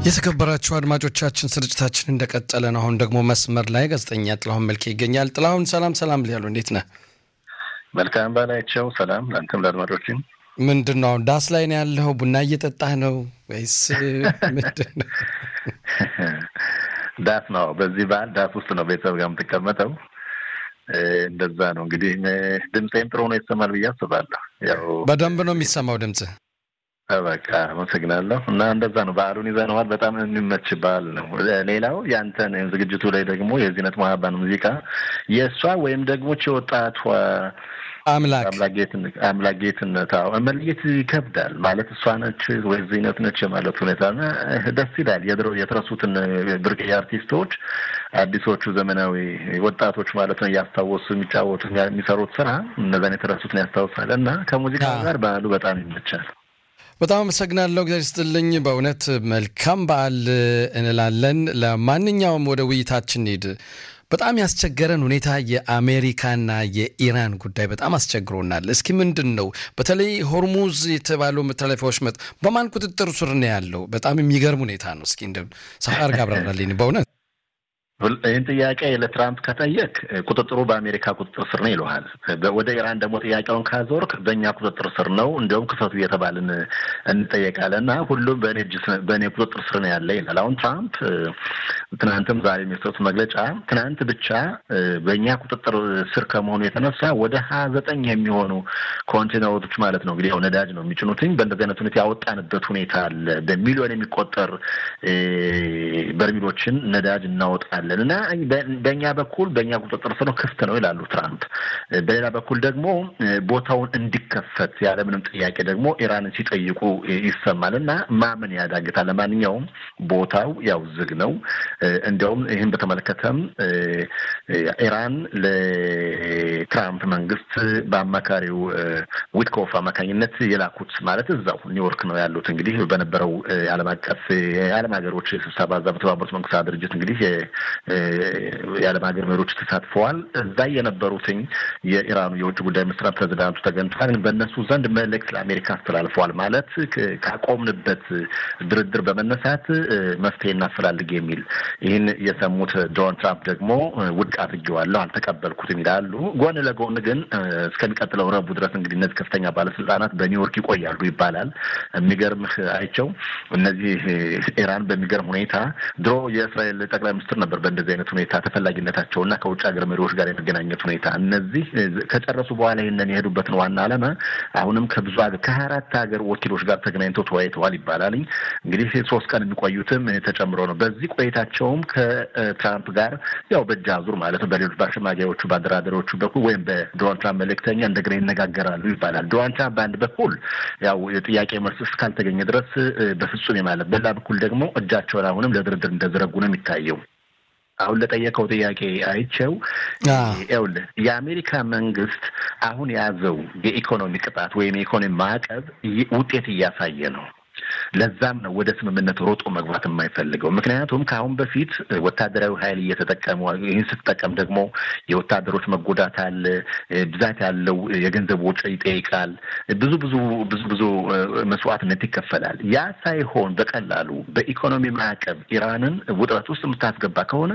የተከበራችሁ አድማጮቻችን ስርጭታችን እንደቀጠለ ነው። አሁን ደግሞ መስመር ላይ ጋዜጠኛ ጥላሁን መልኬ ይገኛል። ጥላሁን ሰላም ሰላም ሊያሉ እንዴት ነህ? መልካም ባላቸው ሰላም ለአንተም ለአድማጮችም። ምንድን ነው አሁን ዳስ ላይ ነው ያለው? ቡና እየጠጣህ ነው ወይስ ምንድን ነው? ዳስ ነው። በዚህ በዓል ዳስ ውስጥ ነው ቤተሰብ ጋር የምትቀመጠው። እንደዛ ነው እንግዲህ። ድምፄም ጥሩ ነው ይሰማል ብዬ አስባለሁ። ያው በደንብ ነው የሚሰማው ድምፅህ። በቃ አመሰግናለሁ። እና እንደዛ ነው በዓሉን ይዘነዋል። በጣም የሚመች በዓል ነው። ሌላው ያንተን ዝግጅቱ ላይ ደግሞ የዚህነት መሀባን ሙዚቃ የእሷ ወይም ደግሞ የወጣቷ አምላክ አምላክ ጌትነት መለየት ይከብዳል ማለት እሷ ነች ወይ ዚነት ነች የማለት ሁኔታ ደስ ይላል። የድሮ የተረሱትን ብርቅዬ አርቲስቶች አዲሶቹ ዘመናዊ ወጣቶች ማለት ነው እያስታወሱ የሚጫወቱ የሚሰሩት ስራ እነዛን የተረሱትን ያስታውሳል እና ከሙዚቃ ጋር በዓሉ በጣም ይመቻል። በጣም አመሰግናለሁ። እግዚአብሔር ይስጥልኝ። በእውነት መልካም በዓል እንላለን። ለማንኛውም ወደ ውይይታችን ሄድ በጣም ያስቸገረን ሁኔታ የአሜሪካና የኢራን ጉዳይ በጣም አስቸግሮናል። እስኪ ምንድን ነው በተለይ ሆርሙዝ የተባለው መተላለፊያዎች መጥ በማን ቁጥጥር ስር ነው ያለው? በጣም የሚገርም ሁኔታ ነው። እስኪ እንደ ሰፋ አድርጋ አብራራልኝ በእውነት ይህን ጥያቄ ለትራምፕ ከጠየቅ ቁጥጥሩ በአሜሪካ ቁጥጥር ስር ነው ይለሃል። ወደ ኢራን ደግሞ ጥያቄውን ካዞርክ በእኛ ቁጥጥር ስር ነው፣ እንዲሁም ክፈቱ እየተባልን እንጠየቃለን እና ሁሉም በእኔ እጅ በእኔ ቁጥጥር ስር ነው ያለ ይላል። አሁን ትራምፕ ትናንትም ዛሬ የሚሰጡት መግለጫ ትናንት ብቻ በእኛ ቁጥጥር ስር ከመሆኑ የተነሳ ወደ ሀያ ዘጠኝ የሚሆኑ ኮንቴነሮች ማለት ነው እንግዲህ ያው ነዳጅ ነው የሚጭኑትኝ በእንደዚህ አይነት ሁኔታ ያወጣንበት ሁኔታ አለ። በሚሊዮን የሚቆጠር በርሚሎችን ነዳጅ እናወጣለን እና በእኛ በኩል በእኛ ቁጥጥር ስር ነው ክፍት ነው ይላሉ ትራምፕ። በሌላ በኩል ደግሞ ቦታውን እንዲከፈት ያለምንም ጥያቄ ደግሞ ኢራንን ሲጠይቁ ይሰማል እና ማመን ያዳግታል። ለማንኛውም ቦታው ያው ዝግ ነው። እንዲያውም ይህን በተመለከተም ኢራን ለትራምፕ መንግስት በአማካሪው ዊትኮፍ አማካኝነት የላኩት ማለት እዛው ኒውዮርክ ነው ያሉት እንግዲህ በነበረው የዓለም አቀፍ የዓለም ሀገሮች ስብሰባ እዛ በተባበሩት መንግስታት ድርጅት እንግዲህ የዓለም ሀገር መሪዎች ተሳትፈዋል። እዛ የነበሩትኝ የኢራኑ የውጭ ጉዳይ ሚኒስትር ፕሬዚዳንቱ ተገኝተዋል። በእነሱ ዘንድ መልእክት ለአሜሪካ አስተላልፈዋል። ማለት ካቆምንበት ድርድር በመነሳት መፍትሄ እናፈላልግ የሚል ይህን የሰሙት ዶናልድ ትራምፕ ደግሞ ውድቅ አድርጌዋለሁ፣ አልተቀበልኩትም ይላሉ። ጎን ለጎን ግን እስከሚቀጥለው ረቡዕ ድረስ እንግዲህ እነዚህ ከፍተኛ ባለስልጣናት በኒውዮርክ ይቆያሉ ይባላል። የሚገርምህ አይቸው እነዚህ ኢራን በሚገርም ሁኔታ ድሮ የእስራኤል ጠቅላይ ሚኒስትር ነበር በእንደዚህ አይነት ሁኔታ ተፈላጊነታቸው እና ከውጭ ሀገር መሪዎች ጋር የመገናኘት ሁኔታ እነዚህ ከጨረሱ በኋላ ይህንን የሄዱበትን ዋና ዓላማ አሁንም ከብዙ ከሀያ አራት ሀገር ወኪሎች ጋር ተገናኝተው ተወያይተዋል ይባላል። እንግዲህ ሶስት ቀን የሚቆዩትም ተጨምሮ ነው። በዚህ ቆይታቸውም ከትራምፕ ጋር ያው በእጅ አዙር ማለት ነው በሌሎች በአሸማጊዎቹ በአደራዳሪዎቹ በኩል ወይም በዶናልድ ትራምፕ መልእክተኛ እንደገና ይነጋገራሉ ይባላል። ዶናልድ ትራምፕ በአንድ በኩል ያው የጥያቄ መልስ እስካልተገኘ ድረስ በፍጹም የማለት በሌላ በኩል ደግሞ እጃቸውን አሁንም ለድርድር እንደዘረጉ ነው የሚታየው። አሁን ለጠየቀው ጥያቄ አይቸው ይኸውልህ የአሜሪካ መንግስት አሁን የያዘው የኢኮኖሚ ቅጣት ወይም የኢኮኖሚ ማዕቀብ ውጤት እያሳየ ነው። ለዛም ነው ወደ ስምምነት ሮጦ መግባት የማይፈልገው። ምክንያቱም ከአሁን በፊት ወታደራዊ ኃይል እየተጠቀሙ ይህን ስትጠቀም ደግሞ የወታደሮች መጎዳት አለ፣ ብዛት ያለው የገንዘብ ወጪ ይጠይቃል፣ ብዙ ብዙ ብዙ ብዙ መስዋዕትነት ይከፈላል። ያ ሳይሆን በቀላሉ በኢኮኖሚ ማዕቀብ ኢራንን ውጥረት ውስጥ የምታስገባ ከሆነ